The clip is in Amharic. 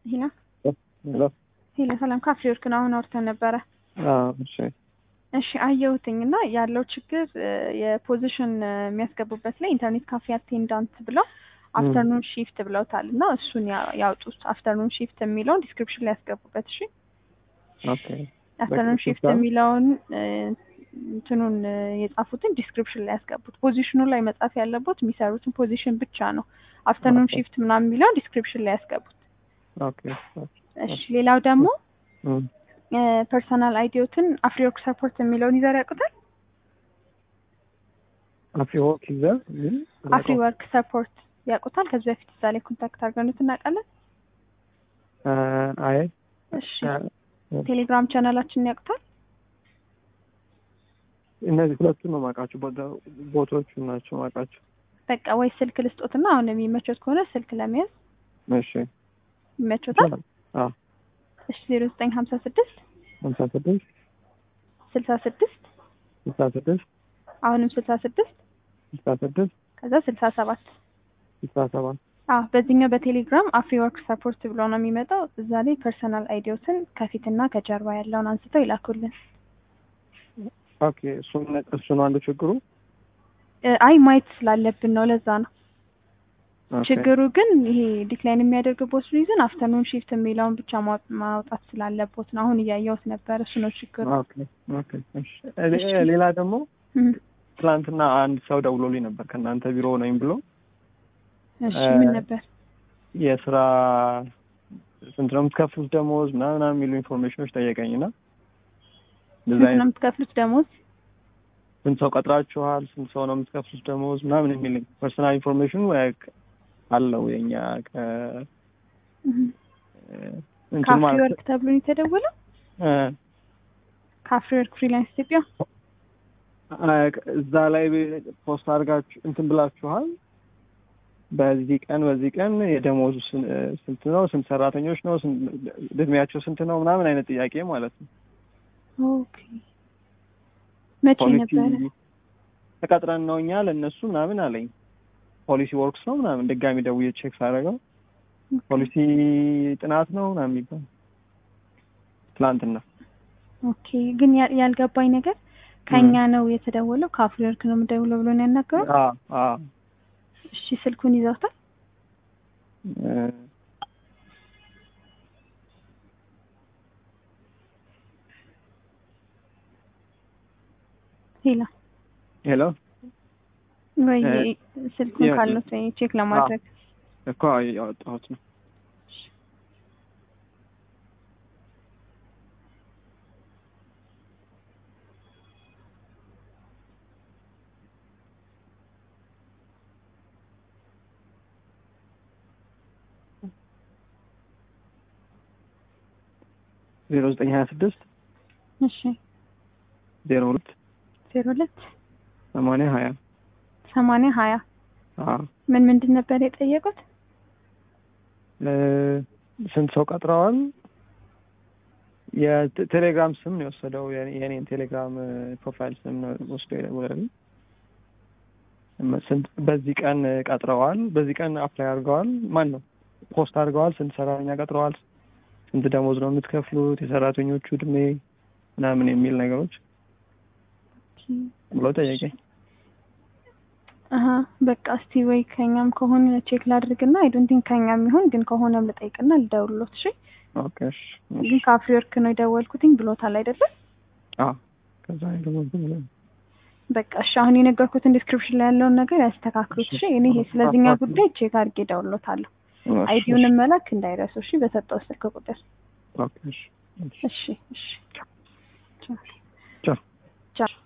ሂና ሄሎ ሄሎ፣ ሰላም ካፌ ወርክ ነው። አሁን አውርተን ነበረ። አዎ፣ እሺ እሺ አየሁትኝ እና ያለው ችግር የፖዚሽን የሚያስገቡበት ላይ ኢንተርኔት ካፌ አቴንዳንት ብለው አፍተርኑን ሺፍት ብለውታል እና እሱን ያ- ያውጡት። አፍተርኑን ሺፍት የሚለውን ዲስክሪፕሽን ላይ ያስገቡበት። እሺ ኦኬ አፍተርኑን ሺፍት በቃ የሚለውን እ፣ እንትኑን እ፣ የጻፉትን ዲስክሪፕሽን ላይ ያስገቡት። ፖዚሽኑ ላይ መጻፍ ያለበት የሚሰሩትን ፖዚሽን ብቻ ነው። አፍተርኑን ኦኬ። ሺፍት ምናምን የሚለውን ዲስክሪፕሽን ላይ ያስገቡት። ኦኬ እሺ ሌላው ደግሞ እም፣ ፐርሰናል አይዲዮትን አፍሪወርክ ሰፖርት የሚለውን ይዘር ያውቁታል። አፍሪ ወርክ ይዘህ ምን አፍሪወርክ ሰፖርት ያውቁታል። ከዚህ በፊት እዛ ላይ ኮንታክት አድርገኑት እናውቃለን። አ፣ አይ እሺ አ፣ ቴሌግራም ቻናላችንን ያውቁታል። እነዚህ ሁለቱን ነው የማውቃቸው። ቦታ- ቦታዎቹ ናቸው የማውቃቸው። በቃ ወይ ስልክ ልስጦትና አሁን የሚመቾት ከሆነ ስልክ ለመያዝ እሺ ይመቾታል። አዎ እሺ ዜሮ ዘጠኝ ሀምሳ ስድስት ሀምሳ ስድስት ስልሳ ስድስት ስልሳ ስድስት አሁንም ስልሳ ስድስት ስልሳ ስድስት ከዛ ስልሳ ሰባት ስልሳ ሰባት አዎ በዚህኛው በቴሌግራም አፍሪወርክ ሰፖርት ብሎ ነው የሚመጣው። እዛ ላይ ፐርሰናል አይዲዮትን ከፊትና ከጀርባ ያለውን አንስተው ይላኩልን። ኦኬ እሱን እሱ ነው አንዱ ችግሩ። እ፣ አይ ማየት ስላለብን ነው ለዛ ነው ኦኬ። ችግሩ ግን ይሄ ዲክላይን የሚያደርግቦት ሪዝን አፍተርኑን ሺፍት የሚለውን ብቻ ማው- ማውጣት ስላለቦት ነው። አሁን እያየሁት ነበር። እሱ ነው ችግሩ። ኦኬ ኦኬ እሺ። ሌ- ሌላ ደግሞ እም፣ ትናንትና አንድ ሰው ደውሎልኝ ነበር ከእናንተ ቢሮ ነኝ ብሎ እሺ እ፣ ምን ነበር? የስራ ስንት ነው የምትከፍሉት ደሞዝ ምናምን ምናምን የሚሉ ኢንፎርሜሽኖች ጠየቀኝና እንደዛ ስንት ነው አይነት የምትከፍሉት ደሞዝ? ስንት ሰው ቀጥራችኋል፣ ስንት ሰው ነው የምትከፍሉት ደሞዝ ምናምን የሚል ፐርሰናል ኢንፎርሜሽኑ አለው የኛ ከ እም፣ እንትን ካፍሪ ማለት ወርክ ተብሎ ነው የተደወለው። እ፣ ካፍሪ ወርክ ፍሪላንስ ኢትዮጵያ። አ፣ እዛ ላይ ፖስት አድርጋችሁ እንትን ብላችኋል። በዚህ ቀን በዚህ ቀን የደሞዙ ስን- ስንት ነው፣ ስንት ሰራተኞች ነው፣ ስንት- እድሜያቸው ስንት ነው ምናምን አይነት ጥያቄ ማለት ነው። ኦኬ መቼ ፖሊሲ ነበረ? ተቀጥረን ነው እኛ ለእነሱ ምናምን አለኝ። ፖሊሲ ወርክስ ነው ምናምን ድጋሚ ደውዬ ቼክ ሳደርገው ፖሊሲ ጥናት ነው ምናምን የሚባል ትላንትና ኦኬ ግን ያ- ያልገባኝ ነገር ከኛ ነው የተደወለው ካፍሪ ወርክ ነው የምደውለው ብሎ ነው ያናገረው። አ አ እሺ ስልኩን ይዘውታል? እ፣ ሄላ ሄሎ ወይ እ፣ ስልኩን ያ- ካሉት ወይ ቼክ ለማድረግ እኮ ያወጣሁት ነው። ዜሮ ዘጠኝ ሀያ ስድስት እሺ ዜሮ ሁለት ዜሮ ሁለት ሰማንያ ሀያ ሰማንያ ሀያ አዎ ምን ምንድን ነበር የጠየቁት? እ፣ ስንት ሰው ቀጥረዋል? የቴሌግራም ስም ነው የወሰደው። የኔ- የኔን ቴሌግራም እ፣ ፕሮፋይል ስም ነው ወስዶ የደወለልኝ። እመ- ስንት በዚህ ቀን ቀጥረዋል፣ በዚህ ቀን አፕላይ አድርገዋል፣ ማን ነው ፖስት አድርገዋል፣ ስንት ሰራተኛ ቀጥረዋል፣ ስንት ደሞዝ ነው የምትከፍሉት፣ የሰራተኞቹ እድሜ ምናምን የሚል ነገሮች ብሎ ጠየቀኝ። አሀ በቃ እስቲ ወይ ከኛም ከሆነ ቼክ ላድርግና አይ ዶንት ቲንክ ከኛም ይሁን ግን ከሆነም ልጠይቅና ልደውልሎት። እሺ ኦኬ እሺ፣ ግን ካፍሪ ወርክ ነው የደወልኩትኝ ብሎታል አይደለም? አዎ ከዛ የደወልኩት ብሎ በቃ እሺ አሁን የነገርኩትን ዲስክሪፕሽን ላይ ያለውን ነገር ያስተካክሉት። እሺ እኔ ይሄ ስለዚህኛው ጉዳይ ቼክ አድርጌ እደውልሎታለሁ። አይዲውንም መላክ እንዳይረሱ እሺ፣ በሰጠው ስልክ ቁጥር። ኦኬ እሺ፣ እሺ። እሺ እሺ ቻው። ቻው